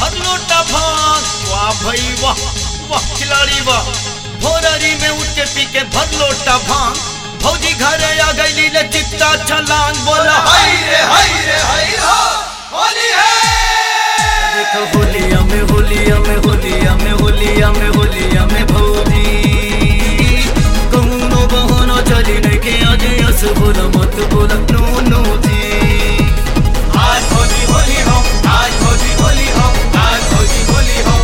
भर लोटा भांग वाह भाई वाह वाह खिलाड़ी वाह भोररी में उठ के पी के भर लोटा भांग भौजी घरे आ गई ले चित्ता छलांग बोला हाय रे हाय रे हाय हो होली है देखो होलिया में होलिया में होलिया में होलिया में होलिया में भौजी कौनो बहाना चली नहीं के आज यस बोला मत बोला नो नो जी आज होली होली हो आज होली होली हो आज होली होली हो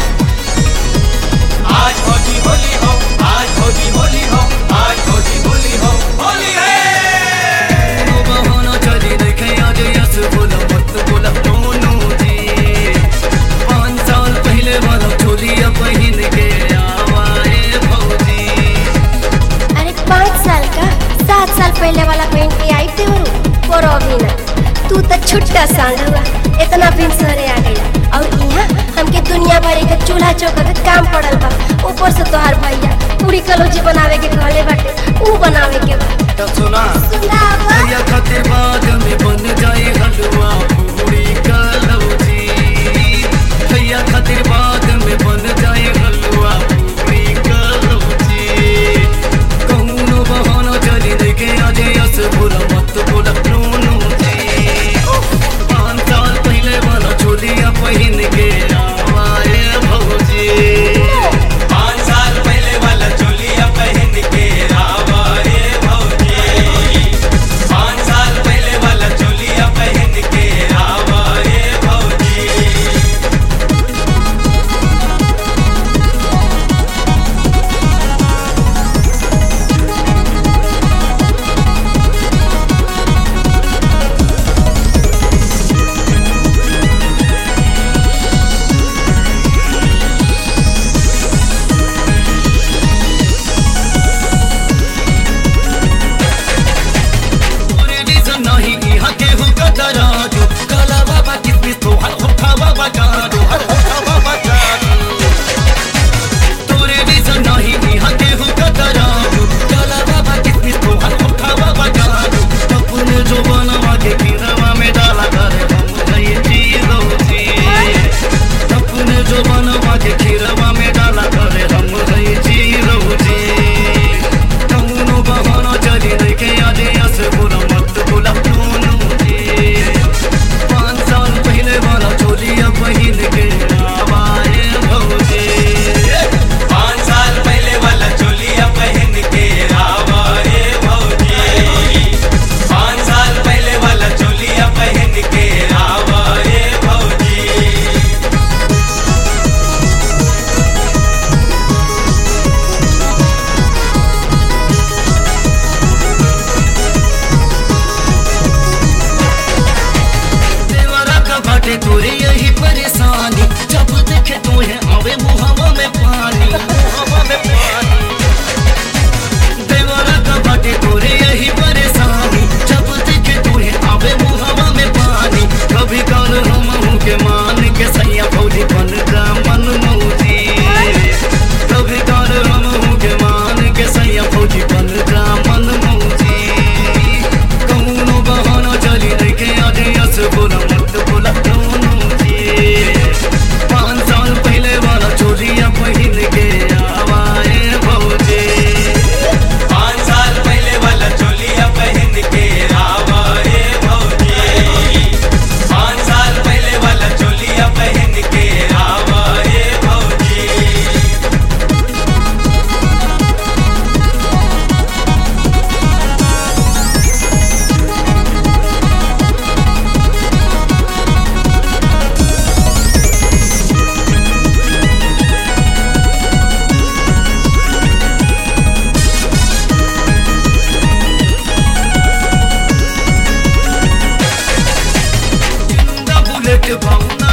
आज होली होली हो आज होली होली हो आज होली होली हो होली है कौनो बहाना चली नहीं के आज यस बोला मत बोला नो नो जी पाँच साल पहले वाला चोलिया पहन के आवाए भौजी अरे पाँच साल का सात साल पहले वाला पेंट के आई थे वो अभी ना तू तो छुट्टा सांड हुआ इतना दिन सरे आ गया और यहाँ हमके दुनिया भर के चूल्हा चौका के काम पड़ल बा ऊपर से तोहार भैया पूरी कलौजी बनावे के कहले बाटे ऊ बनावे के बा तब सुना सुनावा भैया खातिर बाद में बन जाए हलवा पूरी कलौजी भैया खातिर बाद में बन जाए हलवा पूरी कलौजी कौनो बहाना चली देखे आज यस बोला मत बोला नो नो जी पाँच साल पहले वाला चोलिया पहन के आवाए भौजी पाँच साल पहले वाला चोलिया पहन के आवाए भौजी पाँच साल पहले वाला चोलिया पहन के आवाए भौजी पूरे रीजन नहीं यहाँ के हो कतरा जो काला बाबा किसमिस तो हर होठा बाबा जानो हर होठा बाबा जानो तोरे रीजन नहीं यहाँ के हो कतरा जो काला बाबा किसमिस तो हर होठा बाबा जानो अपने जो बनवा के गिरवा में डाला करे हम गए चीजों जी अपने जो बनवा के खीरवा में डाला करे हम गए चीजों जी कौनो बहाना चली नहीं के आज यस बोला मत बोला कौनो जी पाँच साल पहले वाला चोलिया पहन के आवाए भौजी पाँच साल पहले वाला चोलिया पहन के आवाए भौजी पाँच साल पहले वाला चोलिया पहन के आवाए भौजी देवरा का बाटे तोरे यही परेशानी जब देखे तुम्हें आवे मुहावा में पानी मुहावा में पानी देवरा का बाटे तोरे यही परेशानी जब देखे तुम्हें आवे मुहावा में पानी कभी काल हम हूँ के मान के सैया भौजी बन का मन मौजी कभी काल हम हूँ के मान के सैया भौजी बन का मन मौजी कौनो बहाना चली नहीं के आज यस बोला मत बोला कौनो जी पाँच साल पहले वाला चोरिया पहन के आवाए भौजी पाँच साल पहले वाला चोलिया पहन के आवाए भौजी पाँच साल पहले वाला चोलिया पहन के आवाए भौजी जिंदा बुलेट भावना